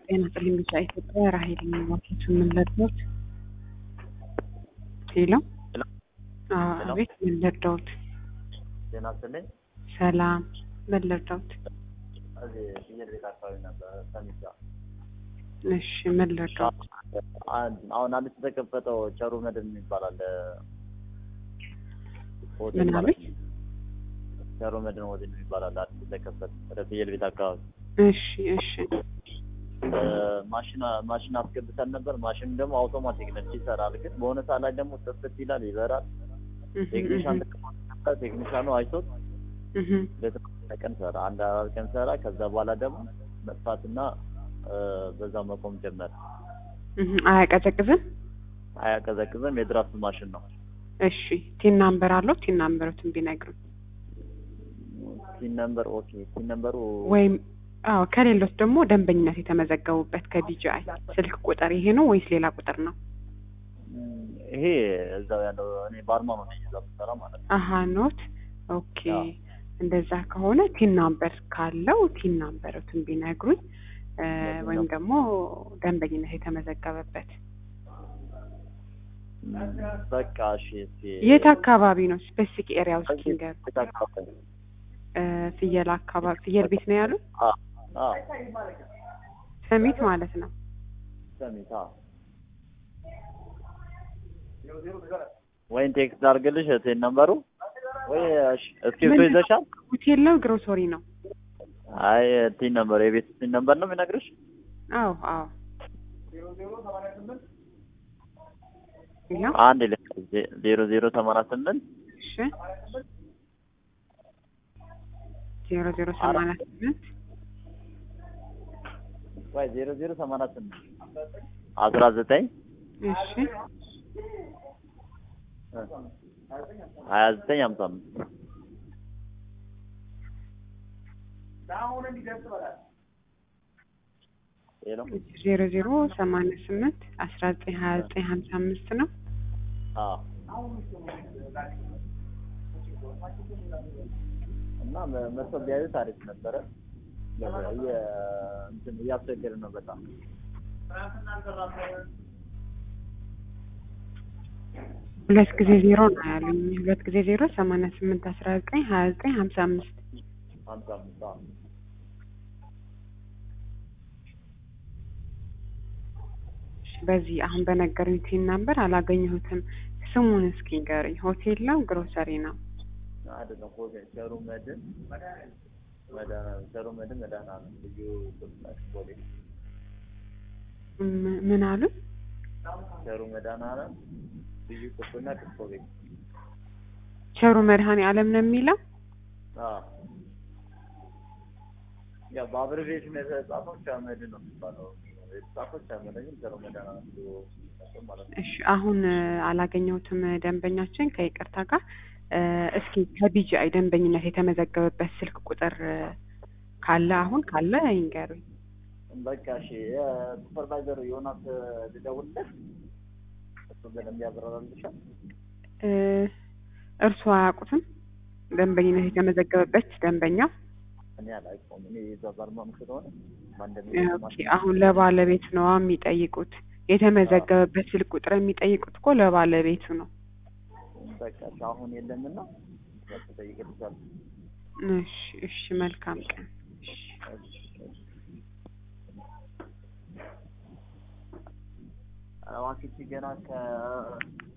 ጤና ይስጥልኝ ቢጫ ኢትዮጵያ ራሄል የሚሟቹት የምንለድሞት ሄሎ ሄሎ ሄሎ። አቤት ምን ልርዳዎት? ጤና ይስጥልኝ። ሰላም ምን ልርዳዎት? እዚህ ፍየል ቤት አካባቢ ነበር ሰሚት ጋር። እሺ ምን ልርዳዎት? አንድ- አሁን አዲስ የተከፈተው ቸሩ መድን ይባላል ሆቴል ምን ማለት አሉኝ? ነው። ቸሩ መድን ሆቴል ይባላል አዲስ የተከፈተ ወደ ፍየል ቤት አካባቢ እሺ እሺ እ፣ ማሽን ማሽን አስገብተን ነበር። ማሽኑ ደግሞ አውቶማቲክ ነች ይሰራል። ግን በሆነ ሰዓት ላይ ደግሞ ጥፍት ይላል ይበራል። እህ ቴክኒሻን እህ ተቀምጦ ቴክኒሻኑ አይቶት እህ ለተወሰነ ቀን ሰራ። አንድ አራት ቀን ሰራ። ከዛ በኋላ ደግሞ መጥፋትና እ፣ በዛው መቆም ጀመረ። እህ አያቀዘቅዝም? አያቀዘቅዝም። የድራፍት ማሽን ነው። እሺ ቲን ናምበር አለው? ቲን ናምበሩትን ቢነግሩን ሲን ነምበር ኦኬ። ሲን ነምበሩ ወይም አዎ ከሌሎት ደግሞ ደንበኝነት የተመዘገቡበት ከቢጂአይ ስልክ ቁጥር ይሄ ነው ወይስ ሌላ ቁጥር ነው? ም፣ ይሄ እዛው ያለው እኔ ባርማኑ ነኝ እዛው የምሰራ ማለት ነው። አሀ ኖት ኦኬ። አዎ። እንደዛ ከሆነ ቲን ናምበር ካለው ቲን ናምበሩትን ቢነግሩኝ እ፣ ወይም ደግሞ ደንበኝነት የተመዘገበበት ም፣ በቃ እሺ። እስኪ የት አካባቢ ነው? ስፔሲፊክ ኤሪያ ውስጥ እዚህ ንገሩ። ቤት አካባቢ። እ፣ ፍየል አካባቢ ፍየል ቤት ነው ያሉት? አዎ፣ አዎ፣ ሰሚት ማለት ነው። ሰሚት አዎ። ወይን ቴክስት አድርግልሽ ቴን ነምበሩ ወይ እሺ፣ እስክሪብቶ ምንድን ነው? ይዘሻል? ሆቴል ነው ግሮሰሪ ነው? አይ ቲን ነምበር የቤት ቲን ነምበር ነው የሚነግርሽ? አዎ አዎ። ይኸው አንድ ለ ዜሮ ዜሮ ሰማንያ ስምንት እሺ ዜሮ ዜሮ ሰማንያ ስምንት ወይ ዜሮ ዜሮ ሰማንያ ስምንት አስራ ዘጠኝ እሺ ሀያ ዘጠኝ ሀምሳ አምስት ሄሎ ዜሮ ዜሮ ሰማንያ ስምንት አስራ ዘጠኝ ሀያ ዘጠኝ ሀምሳ አምስት ነው። አዎ እና መ- መጥቶ ቢያዩት አሪፍ ነበረ። እየ- እንትን እያስቸገረ ነው በጣም ሁለት ጊዜ ዜሮ ነው ያሉኝ። ሁለት ጊዜ ዜሮ ሰማንያ ስምንት አስራ ዘጠኝ ሀያ ዘጠኝ ሀምሳ አምስት ሀምሳ አምስት አዎ። እሺ፣ በዚህ አሁን በነገሩኝ ቲን ናምበር አላገኘሁትም። ስሙን እስኪ ንገሩኝ። ሆቴል ነው ግሮሰሪ ነው? አይደለም ሆቴል ቸሩ መድን መድኃኒዓለም ቸሩ መድን መድኃኒዓለም ልዩ ቁጥጥር ፖሊስ ም- ምን አሉ? ቸሩ መድኃኒዓለም ልዩ ቁጥጥር ፖሊስ ቸሩ መድኃኔ ዓለም ነው የሚለው? አዎ ያው በአብሬቬሽን የተጻፈው ቸርመድ ነው የሚባለው። የተጻፈው ቸርመድ ግን ቸሩ መድኃኒዓለም ልዩ ቁጥጥር ማለት ነው። እሺ አሁን እ፣ አላገኘሁትም ደንበኛችን ከይቅርታ ጋር እ፣ እስኪ ከቢጂአይ ደንበኝነት የተመዘገበበት ስልክ ቁጥር እ፣ ካለ አሁን ካለ ይንገሩኝ። በቃ እሺ የሱፐርቫይዘሩ ዮናስ ልደውልለት እሱ በደንብ ያብራራልሻል። እ፣ እርስዎ አያውቁትም ደንበኝነት የተመዘገበበት ደንበኛ? እኔ አላውቀውም። እኔ የዛ ባርማም ስለሆነ ማን ኦኬ እንደሚሰማሽ አሁን ለባለቤት ነው የሚጠይቁት። የተመዘገበበት ስልክ ቁጥር የሚጠይቁት እኮ ለባለቤቱ ነው። በቃ እሺ አሁን የለምና በቃ ጠይቅልሻለሁ። እሺ እሺ መልካም ቀን። እሺ እባክሽ ገና ከ